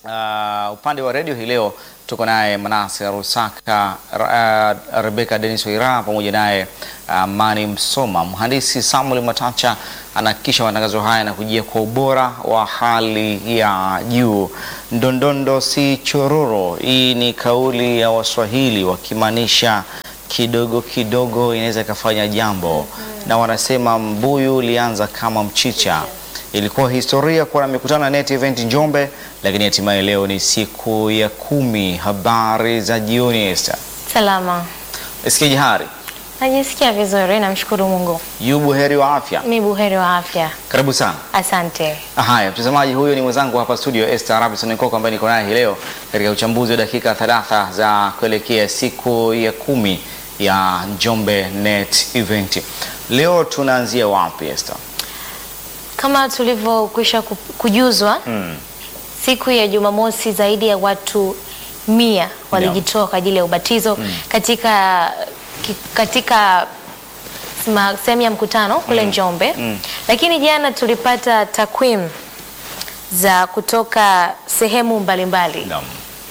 Uh, upande wa redio hii leo tuko naye Manase Rusaka, uh, Rebeka Denis Waira pamoja naye uh, Mani Msoma. Mhandisi Samuel Matacha anahakikisha matangazo haya yanakujia kwa ubora wa hali ya juu. Ndondondo si chororo, hii ni kauli ya Waswahili wakimaanisha kidogo kidogo inaweza ikafanya jambo, na wanasema mbuyu ulianza kama mchicha. Ilikuwa historia kuwa na mikutano ya Net Event Njombe, lakini hatimaye leo ni siku ya kumi. Habari za jioni Esther. Salama. Sikia hari Najisikia vizuri, namshukuru Mungu. yu buheri wa afya, Mi buheri wa afya. karibu sana. Asante. Haya, mtazamaji, huyo ni mwenzangu hapa studio Esther Robinson Nkoko ambaye niko naye hii leo katika uchambuzi wa dakika 30 za kuelekea siku ya kumi ya Njombe Net Event. Leo tunaanzia wapi Esther? Kama tulivyokwisha ku- kujuzwa Mm. siku ya Jumamosi zaidi ya watu mia walijitoa kwa ajili ya ubatizo katika ki- katika sma- sehemu ya mkutano kule Njombe. Lakini jana tulipata takwimu za kutoka sehemu mbalimbali Naam.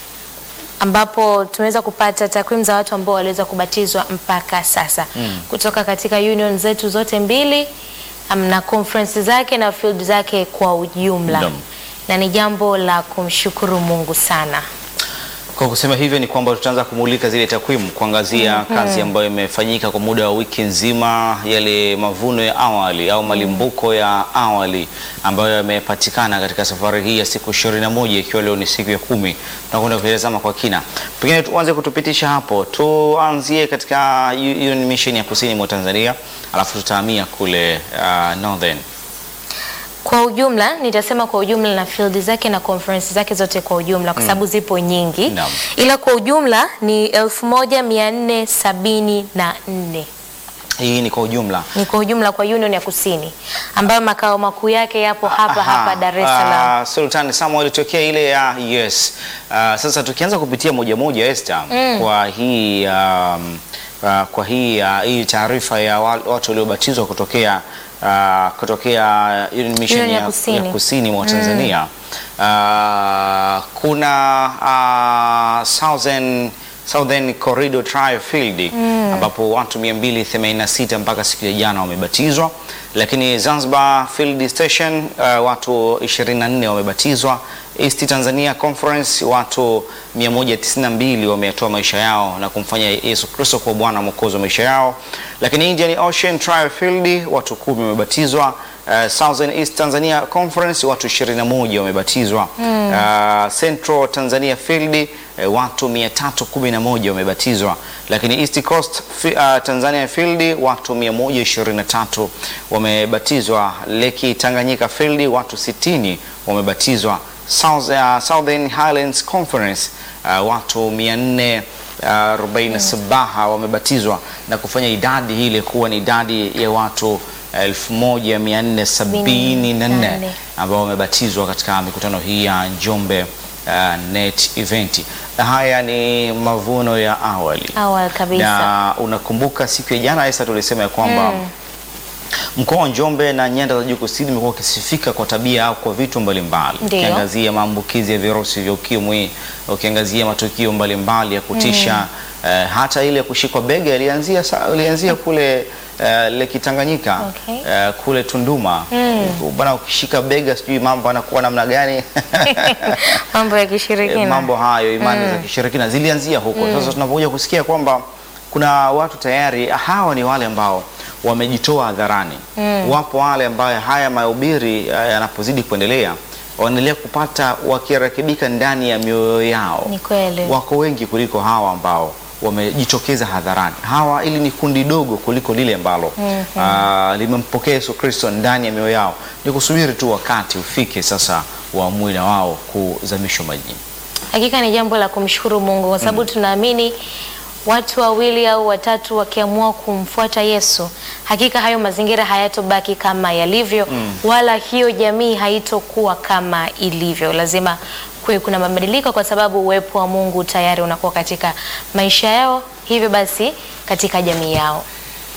ambapo tumeweza kupata takwimu za watu ambao waliweza kubatizwa mpaka sasa kutoka katika union zetu zote mbili um, na conference zake na field zake kwa ujumla Naam. na ni jambo la kumshukuru Mungu sana. Kwa kusema hivyo ni kwamba tutaanza kumulika zile takwimu, kuangazia kazi ambayo imefanyika kwa muda wa wiki nzima, yale mavuno ya awali au malimbuko ya awali ambayo yamepatikana katika safari hii ya siku 21 ikiwa leo ni siku ya kumi. Tunakwenda kutazama kwa kina, pengine tuanze kutupitisha hapo, tuanzie katika Union Mission ya kusini mwa Tanzania, alafu tutahamia kule uh, Northern. Kwa ujumla nitasema kwa ujumla na field zake na conference zake zote kwa ujumla kwa sababu zipo nyingi Naam. ila kwa ujumla ni 1474 Hii ni kwa ujumla. ni kwa ujumla kwa Union ya Kusini ambayo makao makuu yake yapo hapa Aha, hapa Dar es Salaam. ah, Sultan Samuel tokea ile ya yes. Ah, sasa tukianza kupitia moja moja Esther kwa hii um, ah, kwa hii ah, hii taarifa ya wa- watu waliobatizwa kutokea ah, kutokea Union Mission Union ya ya, Kusini. ya kusini mwa Tanzania Ah, kuna ah, Southern Southern Corridor Trial Field ambapo watu 286 mpaka siku ya jana wamebatizwa, lakini Zanzibar Field Station uh, watu 24 wamebatizwa. East Tanzania Conference watu 192 wametoa maisha yao na kumfanya Yesu Kristo kuwa Bwana Mwokozi wa maisha yao, lakini Indian Ocean Trial Field watu kumi wamebatizwa. Uh, Southern East Tanzania Conference watu 21 wamebatizwa. Uh, Central Tanzania Field uh, watu 311 wamebatizwa, lakini East Coast fi- uh, Tanzania Field watu 123 wamebatizwa. Lake Tanganyika Field watu 60 wamebatizwa. South, uh, Southern Highlands Conference uh, watu 400 uh, 47 wamebatizwa na kufanya idadi ile kuwa ni idadi ya watu 1474 ambao wamebatizwa katika mikutano hii ya Njombe uh, Net Event. Haya ni mavuno ya awali. Awali kabisa. Na unakumbuka siku ya jana Esther tulisema ya kwamba mkoa wa Njombe na nyanda za juu kusini umekuwa ukisifika kwa tabia au kwa vitu mbalimbali, Ndiyo. ukiangazia maambukizi ya virusi vya ukimwi, ukiangazia matukio mbalimbali ya kutisha eh, hata ile kushikwa bega ilianzia sa- ilianzia kule eh, Lake Tanganyika Okay. eh, kule Tunduma bwana, ukishika bega sijui mambo anakuwa namna gani Mambo ya Eh, kishirikina. mambo hayo imani za kishirikina zilianzia huko. Sasa tunapokuja kusikia kwamba kuna watu tayari, hawa ni wale ambao wamejitoa hadharani. Wapo wale ambao haya mahubiri eh, yanapozidi kuendelea wanaendelea kupata wakirekebika ndani ya mioyo yao. Ni kweli. Wako wengi kuliko hawa ambao wamejitokeza hadharani. Hawa ili ni kundi dogo kuliko lile ambalo ah, limempokea Yesu Kristo ndani ya mioyo yao. Ni kusubiri tu wakati ufike sasa waamue na wao kuzamishwa majini. Hakika ni jambo la kumshukuru Mungu kwa sababu tunaamini watu wawili au watatu wakiamua kumfuata Yesu, hakika hayo mazingira hayatobaki kama yalivyo, wala hiyo jamii haitokuwa kama ilivyo. Lazima kuwe kuna mabadiliko, kwa sababu uwepo wa Mungu tayari unakuwa katika maisha yao, hivyo basi katika jamii yao.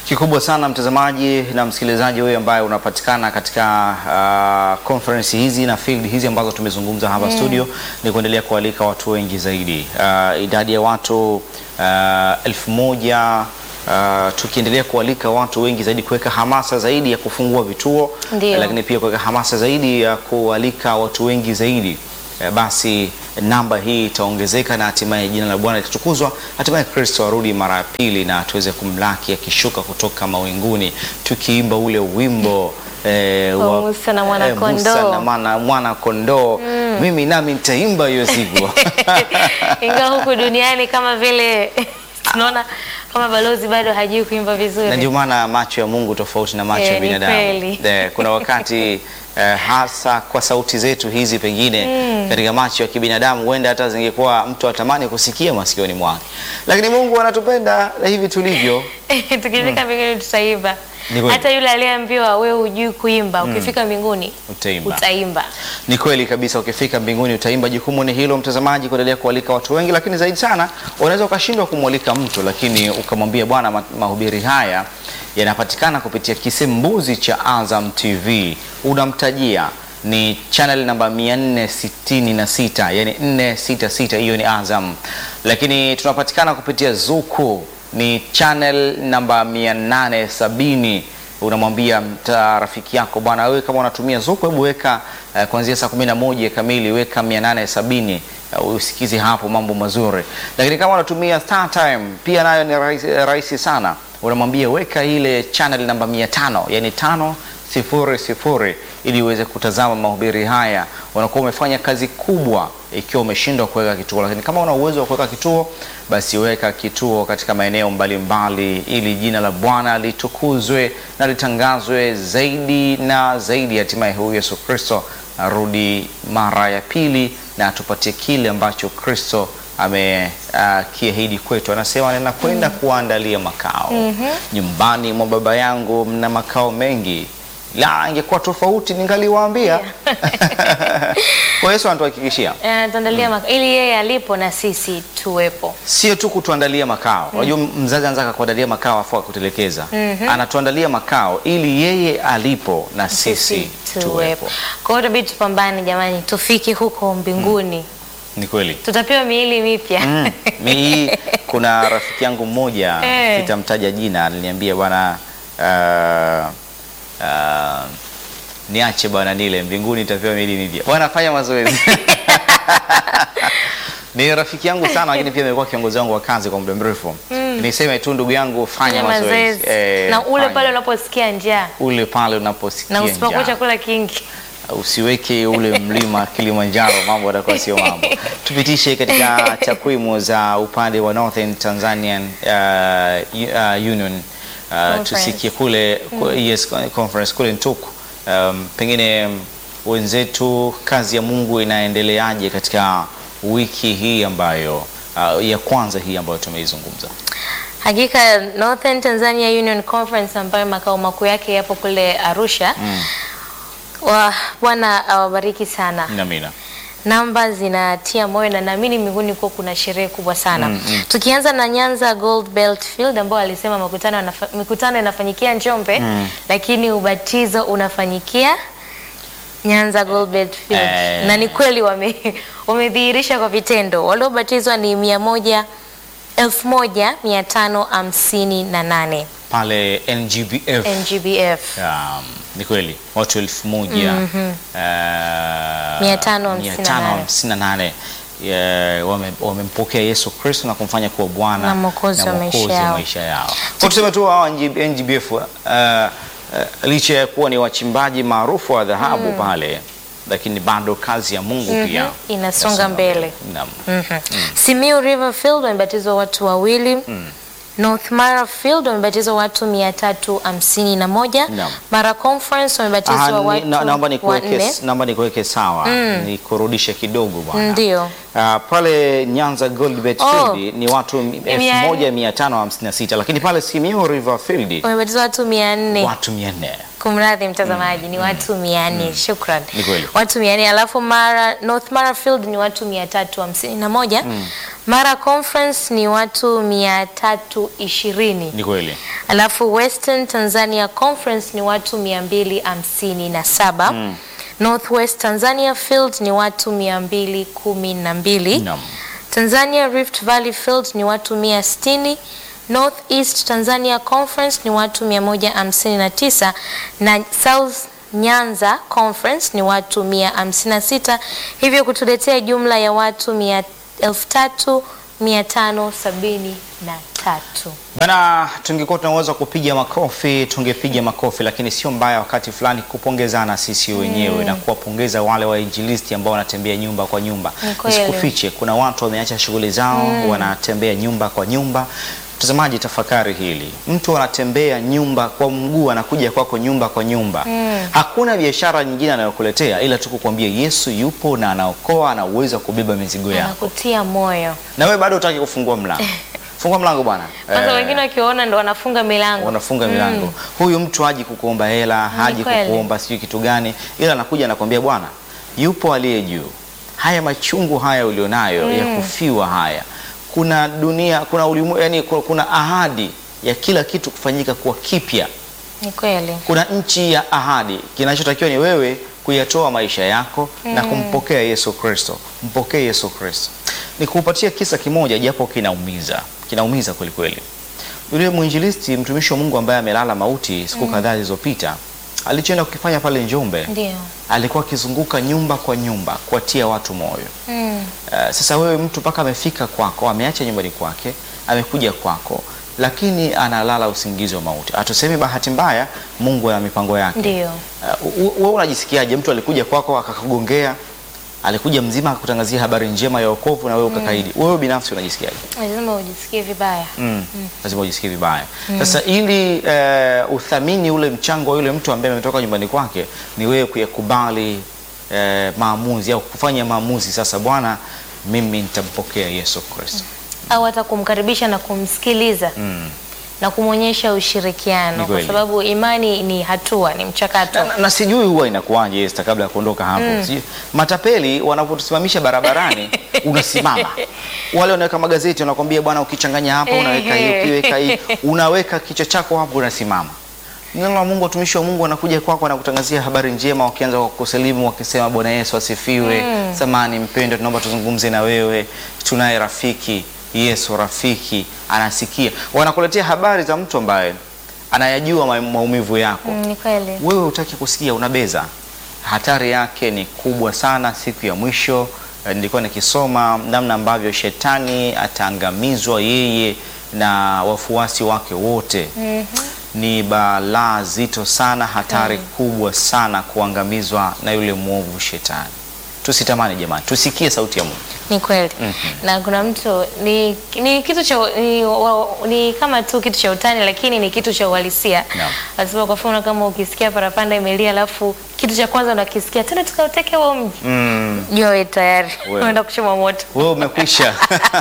Kikubwa sana mtazamaji na msikilizaji wewe ambaye unapatikana katika uh, conference hizi na field hizi ambazo tumezungumza hapa studio, ni kuendelea kualika watu wengi zaidi. Uh, idadi ya watu uh, elfu moja uh, tukiendelea kualika watu wengi zaidi, kuweka hamasa zaidi ya kufungua vituo, Ndio. lakini pia kuweka hamasa zaidi ya kualika watu wengi zaidi Eh, basi namba hii itaongezeka na hatimaye jina la Bwana litatukuzwa, hatimaye Kristo arudi mara ya pili na tuweze kumlaki akishuka kutoka mawinguni tukiimba ule wimbo eh, Wa Musa na mwana eh, kondoo. Musa na mwana, mwana kondoo. Mimi nami nitaimba hiyo siku ingawa huku duniani kama vile tunaona kama balozi bado hajui kuimba na vizuri. ndio maana macho ya Mungu tofauti na macho Eh, ya ni binadamu. kweli. Eh, kuna wakati eh, hasa kwa sauti zetu hizi pengine katika macho ya kibinadamu huenda hata zingekuwa mtu atamani kusikia masikioni mwake, lakini Mungu anatupenda na hivi tulivyo. Tukifika mbinguni tutaimba. Ni kweli. Hata yule aliyeambiwa wewe hujui kuimba, ukifika mbinguni Utaimba. utaimba. Ni kweli kabisa, ukifika mbinguni utaimba. Jukumu ni hilo, mtazamaji, kuendelea kualika watu wengi, lakini zaidi sana unaweza ukashindwa kumwalika mtu, lakini ukamwambia bwana, ma- mahubiri haya yanapatikana kupitia kisembuzi cha Azam TV. Unamtajia ni channel namba 466, yani 466, hiyo ni Azam, lakini tunapatikana kupitia Zuku ni channel namba 870 unamwambia mta rafiki yako bwana, wewe kama unatumia Zuku, hebu weka uh, kuanzia saa kumi na moja kamili weka 870 uh, usikize hapo mambo mazuri. Lakini kama unatumia Star Time pia nayo ni rahisi, rahisi sana, unamwambia weka ile channel namba 500 yani tano sifuri sifuri ili uweze kutazama mahubiri haya. Unakuwa umefanya kazi kubwa ikiwa umeshindwa kuweka kituo, lakini kama una uwezo wa kuweka kituo, basi weka kituo katika maeneo mbalimbali, ili jina la Bwana litukuzwe na litangazwe zaidi na zaidi, hatimaye huyu Yesu Kristo arudi mara ya pili na atupatie kile ambacho Kristo amekiahidi kwetu. Anasema ninakwenda kuwaandalia makao nyumbani mwa Baba yangu mna makao mengi. La, ingekuwa tofauti ningaliwaambia. Kwa Yesu anatuhakikishia Eh, tuandalia maka- ili yeye alipo na sisi tuwepo. sio tu kutuandalia makao. Unajua mzazi anataka kuandalia makao afu akutelekeza. Anatuandalia makao ili yeye alipo na sisi tuwepo. Kwa hiyo itabidi tupambane jamani, tufike huko mbinguni. Ni kweli. Tutapewa miili mipya. Mm. Mi, kuna rafiki yangu mmoja Eh. sitamtaja jina, aliniambia bwana uh, uh, niache bwana nile mbinguni itapewa miili mipya. Bwana fanya mazoezi. Ni rafiki yangu sana lakini pia amekuwa kiongozi wangu wa kazi kwa muda mrefu. Niseme tu ndugu yangu fanya Fanya mazoezi. mazoezi. Eh, na ule fanya. pale unaposikia njaa ule pale unaposikia na usipakue njaa. chakula kingi. usiweke ule mlima Kilimanjaro, mambo yatakuwa sio mambo. Tupitishe katika takwimu za upande wa Northern Tanzanian uh, uh, Union uh, Conference. tusikie kule ku- yes, conference kule Ntuku. Um, pengine um, wenzetu, kazi ya Mungu inaendeleaje katika wiki hii ambayo uh, ya kwanza hii ambayo tumeizungumza? Hakika Northern Tanzania Union Conference ambayo makao makuu yake yapo kule Arusha. Wa Bwana awabariki sana. Namina. Namba zinatia moyo na naamini mbinguni kuwa kuna sherehe kubwa sana. Tukianza na Nyanza Gold Belt Field ambao alisema mikutano yanafa- mikutano inafanyikia Njombe lakini ubatizo unafanyikia Nyanza Gold Belt Field. Eh. Na ni kweli wame wamedhihirisha kwa vitendo. Waliobatizwa ni mia moja elfu moja mia tano hamsini na nane Pale NGBF NGBF. Um, ni kweli watu elfu moja uh, Mia tano hamsini na mia tano nane. hamsini na nane, eh, wame- wamempokea Yesu Kristo na kumfanya kuwa Bwana Na Mwokozi wa maisha Mwokozi wa yao. maisha yao. Kwa tuseme tu hawa NG- NGBF uh, uh, licha ya kuwa ni wachimbaji maarufu wa dhahabu pale, lakini bado kazi ya Mungu pia Inasonga mbele. Naam. Mhm. Simiu River Field wamebatizwa watu wawili. North Mara Field wamebatizwa watu mia tatu hamsini na moja. Naam. Mara Conference Ah, wamebatizwa ni- watu na- naomba nikuweke wanne. naomba nikuweke sawa nikurudishe kidogo bwana. Ndio. Ah, pale Nyanza Goldbet Oh. Field ni watu Mia- 1556 lakini pale Simiyu River Field Wamebatizwa watu mia nne. watu 400. Kumradhi mtazamaji, ni watu mia nne. Shukran. Ni kweli. Watu mia nne alafu Mara, North Mara Field ni watu mia tatu hamsini na moja. Mara Conference ni watu mia tatu ishirini. Ni kweli. Alafu Western Tanzania Conference ni watu 257. Northwest Tanzania Field ni watu 212. Naam. Tanzania Rift Valley Field ni watu 160. Northeast Tanzania Conference ni watu 159 na South Nyanza Conference ni watu 156, hivyo kutuletea jumla ya watu 3573. Bana, tungekuwa tunaweza kupiga makofi tungepiga makofi, lakini sio mbaya wakati fulani kupongezana sisi wenyewe na kuwapongeza wale wainjilisti ambao wanatembea nyumba kwa nyumba. Ni kweli. Nisikufiche, kuna watu wameacha shughuli zao wanatembea nyumba kwa nyumba. Mtazamaji, tafakari hili, mtu anatembea nyumba kwa mguu, anakuja kwako nyumba kwa nyumba. Hakuna biashara nyingine anayokuletea ila tu kukwambia Yesu yupo na anaokoa, ana uwezo wa kubeba mizigo yako, Anakutia moyo. na wewe bado hutaki kufungua mlango. Fungua mlango bwana. Kwanza Eh. wengine wakiona ndo wanafunga milango. unafunga milango. Huyu mtu haji kukuomba hela, haji kweli. kukuomba sijui kitu gani, ila anakuja anakwambia, bwana, yupo aliye juu. Haya machungu haya ulionayo ya kufiwa haya, kuna dunia, kuna ulimu, yani kuna, kuna ahadi ya kila kitu kufanyika kuwa kipya. Ni kweli. Kuna nchi ya ahadi. Kinachotakiwa ni wewe kuyatoa maisha yako na kumpokea Yesu Kristo. Mpokee Yesu Kristo. Nikupatia kisa kimoja, japo kinaumiza, kinaumiza kweli kweli. Yule mwinjilisti mtumishi wa Mungu ambaye amelala mauti siku kadhaa zilizopita, alichoenda kukifanya pale Njombe, Ndio. alikuwa akizunguka nyumba kwa nyumba kuwatia watu moyo. Mm. Uh, sasa wewe mtu mpaka amefika kwako, ameacha nyumbani kwake, amekuja kwako, lakini analala usingizi wa mauti. Atuseme bahati mbaya, Mungu ana mipango yake. Ndio. Uh, wewe unajisikiaje? Mtu alikuja kwako akakugongea, alikuja mzima akakutangazia habari njema ya wokovu na wewe ukakaidi. Wewe binafsi unajisikiaje? Lazima ujisikie vibaya. Mm. Lazima ujisikie vibaya. Sasa ili uh, uthamini ule mchango wa yule mtu ambaye ametoka nyumbani kwake, ni wewe kuyakubali uh, maamuzi au kufanya maamuzi. Sasa Bwana, mimi nitampokea Yesu Kristo. Au hata kumkaribisha na kumsikiliza Mm. na kumwonyesha Ni ushirikiano, kwa kweli. sababu imani ni hatua, ni mchakato. Na, na, na sijui huwa inakuwaje Esther, kabla ya kuondoka hapo sijui, matapeli wanapotusimamisha barabarani unasimama, wale wanaweka magazeti wanakwambia, bwana, ukichanganya hapa unaweka hii, ukiweka hii, unaweka kichwa chako hapo, unasimama. Neno la Mungu, watumishi wa Mungu wanakuja kwako, wanakutangazia habari njema, wakianza kwa kusalimu wakisema, Bwana Yesu asifiwe. Samani mpendwa, tunaomba tuzungumze na wewe, tunaye rafiki Yesu, rafiki anasikia. Wanakuletea habari za mtu ambaye anayajua ma- maumivu yako Mm, ni kweli. wewe hutaki kusikia, unabeza. Hatari yake ni kubwa sana. Siku ya mwisho eh, nilikuwa nikisoma namna ambavyo shetani ataangamizwa yeye na wafuasi wake wote. Ni balaa zito sana, hatari kubwa sana kuangamizwa na yule mwovu shetani. Tusitamani jamani, tusikie sauti ya Mungu. Ni kweli. Na kuna mtu ni, ni kitu cha ni, wa, ni kama tu kitu cha utani lakini ni kitu cha uhalisia. Naam. Lazima kwa mfano kama ukisikia parapanda imelia alafu kitu cha kwanza unakisikia tena tukauteke huo mji. Mm, Jua wewe tayari Wewe. unaenda kuchoma moto. wewe umekwisha.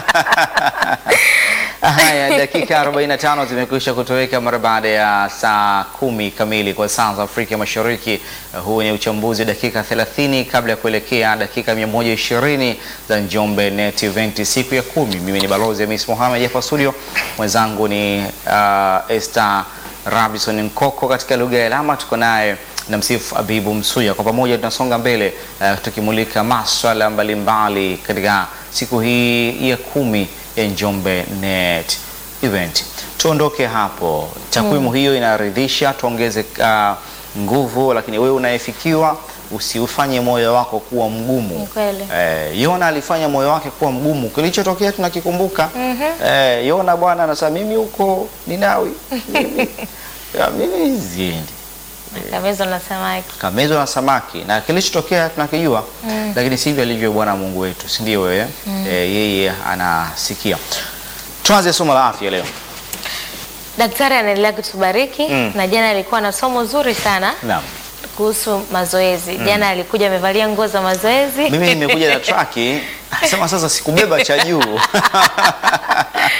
Haya, dakika 45 zimekwisha kutoweka mara baada ya saa kumi kamili kwa saa za Afrika Mashariki. Huu ni uchambuzi wa dakika 30 kabla ya kuelekea dakika 120 za Njombe Net Event siku ya kumi. Mimi ni balozi Hamis Mohamed hapa studio, mwenzangu ni uh, Esther Robinson Nkoko katika lugha ya alama, tuko naye na msifu Abibu Msuya. Kwa pamoja tunasonga mbele uh, tukimulika maswala mbalimbali katika siku hii ya kumi ya Njombe Net Event. Tuondoke hapo, takwimu hiyo inaridhisha, tuongeze uh, nguvu, lakini wewe unayefikiwa usiufanye moyo wako kuwa mgumu. Ni kweli. Eh, Yona alifanya moyo wake kuwa mgumu, kilichotokea tunakikumbuka. Eh, Yona bwana anasema mimi huko Ninawi mimi, ya, mimi siendi Kamezo na samaki. kamezwa na samaki na kilichotokea tunakijua, lakini sivyo alivyo Bwana Mungu wetu, si ndio? Wewe eh, yeye anasikia. Tuanze somo la afya leo. Daktari anaendelea kutubariki Mm. na jana alikuwa na somo zuri sana Naam, kuhusu mazoezi. Jana alikuja amevalia nguo za mazoezi. mimi nimekuja na traki, sema sasa sikubeba cha juu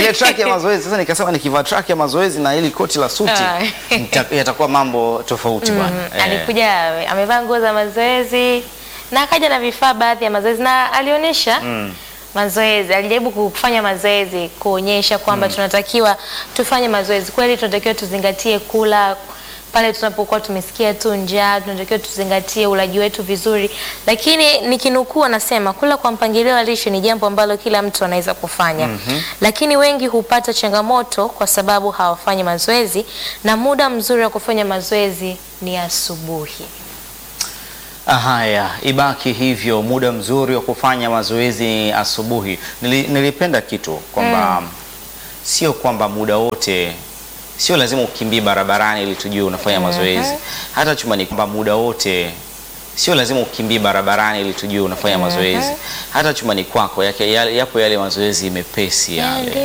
ile track ya mazoezi sasa, nikasema nikivaa track ya mazoezi na ili koti la suti Ah. nita- yatakuwa mambo tofauti bwana. Eh, alikuja ame- amevaa nguo za mazoezi na akaja na vifaa baadhi ya mazoezi na alionyesha mazoezi, alijaribu kufanya mazoezi kuonyesha kwamba tunatakiwa tufanye mazoezi kweli, tunatakiwa tuzingatie kula pale tunapokuwa tumesikia tu njaa, tunatakiwa tuzingatie ulaji wetu vizuri, lakini nikinukuu, anasema kula kwa mpangilio wa lishe ni jambo ambalo kila mtu anaweza kufanya lakini wengi hupata changamoto kwa sababu hawafanyi mazoezi, na muda mzuri wa kufanya mazoezi ni asubuhi. Haya, ibaki hivyo, muda mzuri wa kufanya mazoezi asubuhi. Nili, nilipenda kitu kwamba sio kwamba muda wote, sio lazima ukimbie barabarani ili tujue unafanya mazoezi. Hata chumbani, kwamba muda wote sio lazima ukimbie barabarani ili tujue unafanya mazoezi. Hata chumbani kwako yake, yale- yapo yale mazoezi mepesi yale.